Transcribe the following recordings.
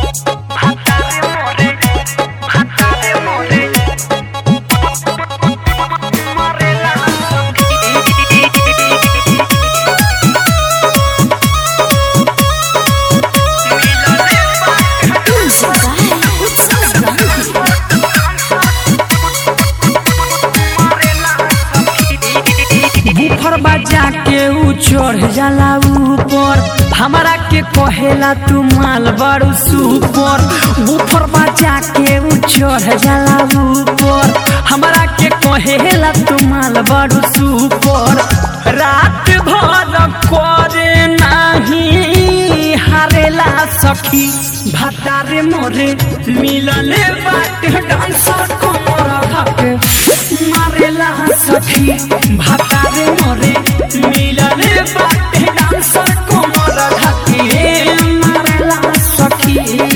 बुफर बजा के ऊ चढ़ जाला ऊपर हमरा के कहेला तू माल बड़ू सुपर बुफर बजा के ऊ चढ़ जाला ऊपर हमरा के कहेला तू माल बड़ू सुपर रात भर करे नाही हारेला सखी भातारे मोरे मिलले बाट डांसर कमर धके मारेला सखी भातारे मोरे मिलले बाट डांसर कमर धके मारेला सखी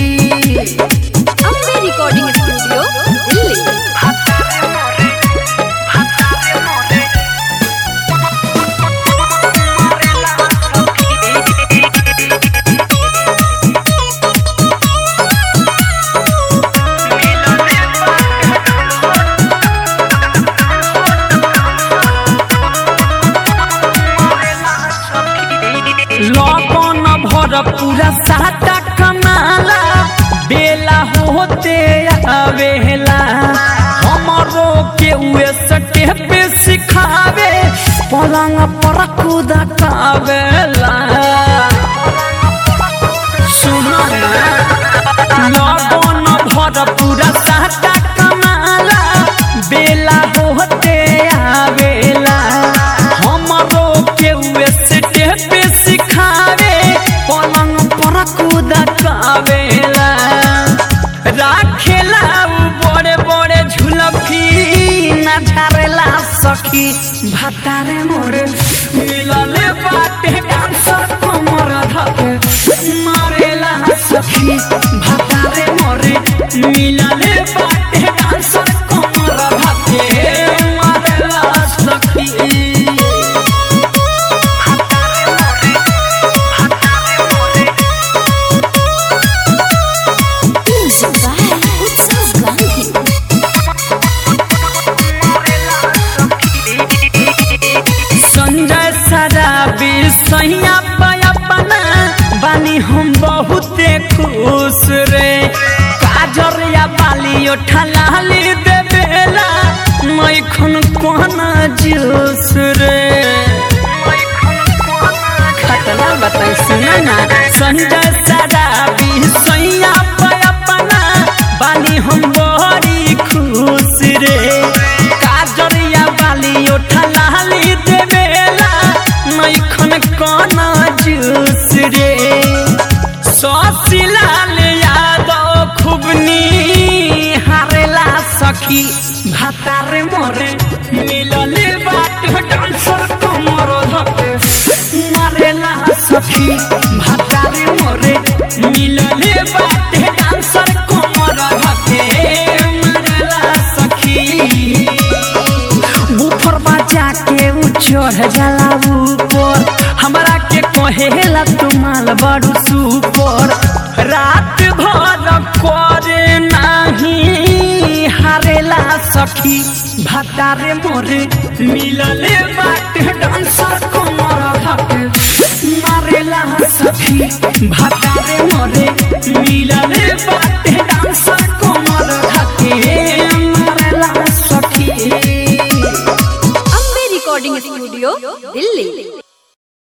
अम्बे रिकॉर्डिंग स्टूडियो दिल्ली लगन भर पूरा साटा कमाला बेला होते आवेला हमरो के उए सटे पे सिखावे पलंग पर कूद कावेला सुनो ना लगन भर पूरा साटा कमाला बेला होते आवेला हमरो के उए सटे पे सिखावे पलंग पर कूद कावेला राखेला उ बड़े बड़े झुलफी ना झारेला सखी भातारे मोरे मिलले बाटे डांसर कमर धके मारेला सखी भातारे मोरे मिलले बाटे डांसर कमर धके मारेला सखी म्यूजिक बाय उत्सव गांधी संजय सराबी सैया अपना बानी हम बहुते खुश रे काजर या बाली ठलाली देवेला मैखन कोना जूस रे खतरा बताई सुना ना संजय सराबी सैया अपना बानी हम बड़ी खुश रे काजर या बाली ठलाली देवेला मैखन कोना जूस रे ससिलाल यादव खुबनी हारेला सखी भातारे मोरे मिलले बाट डांसर कमर धके मारेला सखी भातारे मोरे मिलले बाट डांसर कमर धके मारेला सखी बुफर बजा के ऊ चढ़ जाला ऊपर हमरा के कहेला तू माल बड़ू सुपर रात भर करे नाही हारेला सखी भातारे मोरे मिलले बाट डांसर कमर धके मारेला सखी भातारे मोरे मिलले बाट डांसर कमर धके मारेला सखी अम्बे रिकॉर्डिंग स्टूडियो दिल्ली